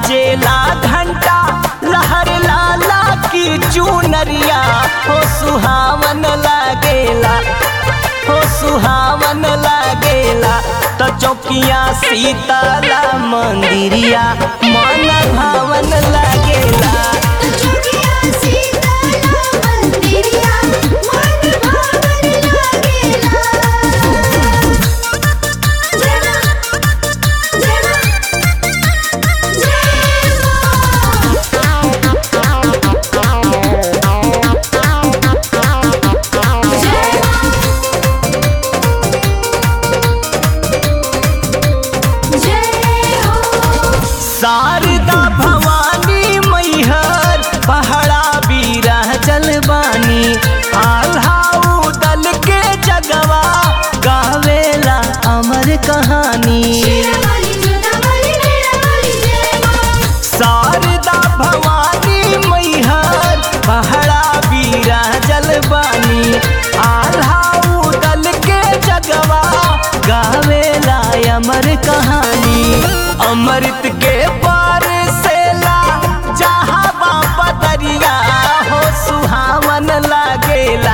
बाजेला घंटा लहर लाला की चुनरिया हो सुहावन लागेला हो सुहावन लागेला तो चौकिया सीताला मंदिरिया मन भावन लागेला चुकिया सीताला मंदिरिया मन भावन लागेला जेना जेना जय हो शारदा भवानी मैहर पहाड़ा बीरा जलवानी आल्हाऊ दल के जगवा गावेला अमर कहानी वाली जुदा वाली मेरा वाली जय मां शारदा भवानी मैहर पहाड़ा बीरा जलवानी आल्हाऊ दल के जगवा गावेला अमर कहानी अमृत के पार सेला जहाँ बापा दरिया हो सुहावन लागेला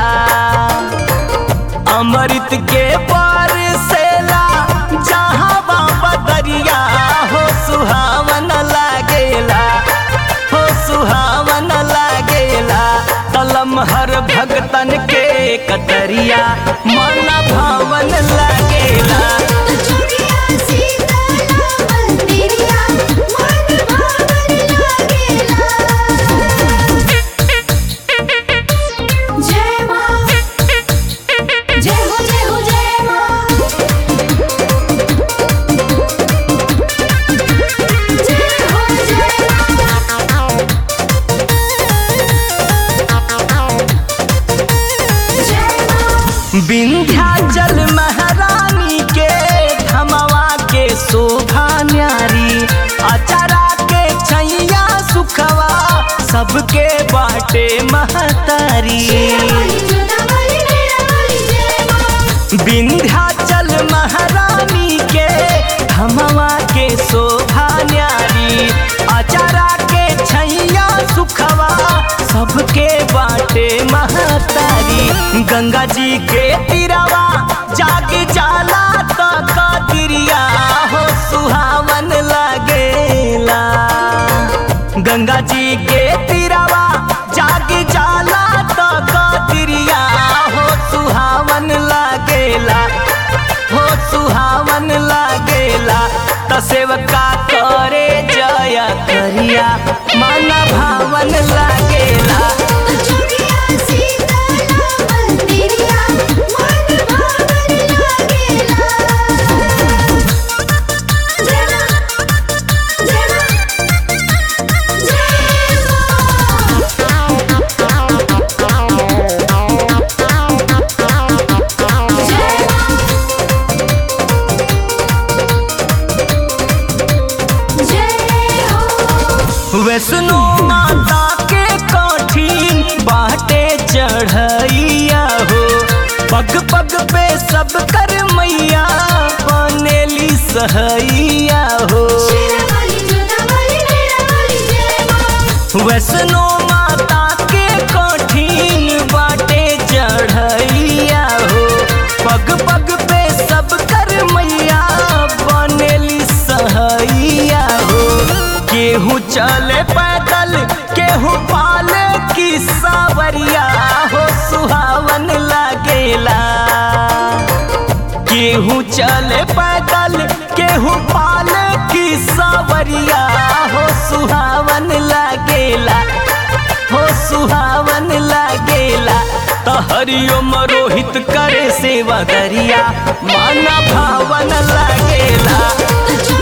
अमृत के पार सेला जहाँ बाबा दरिया हो सुहावन लागेला हो सुहावन लागेला तलम हर भगतन के कतरिया मन भावन लागेला चुकिया सीताला मंदिरिया मन भावन लागेला जय मां जय हो जय हो जय मां जय हो जय जय मां विंध्याचल महारानी के धमवा के शोभा न्यारी अचरा के छैया सुखवा सबके बाटे महतारी वाली जुदा वाली मेरा वाली जय मां विंध्याचल महारानी के धमवा के शोभा न्यारी अचरा के छैया सुखवा सबके बाटे महतारी गंगा जी के तीरवा जाग जाला तो कतिरिया हो सुहावन लागेला गंगा जी के तीरवा जाग जाला तो कतिरिया हो सुहावन लागेला हो सुहावन लागेला त सेवका करे जय करिया मन भावन लागेला चुकिया सीताला मंदिरिया मन भावन लागेला जेना जेना जय मां जय हो वैष्णो माता के कठिन बाटे चढ़ैया हो पग पग पे सब कर मैया बनेली सहैया हो वाली जुदा वाली मेरा वाली जय मां वैष्णो माता के कठिन बाटे चढ़ैया हो पग पग पे सब कर मैया बनेली सहैया हो केहू चले पैदल केहू पाले की सावरिया हो सुहावन लागेला केहू चले पैदल केहू पाले की सावरिया हो सुहावन लागेला हो सुहावन लागेला तो हरिओम रोहित करे सेवा दरिया माना भावन लागेला चुकिया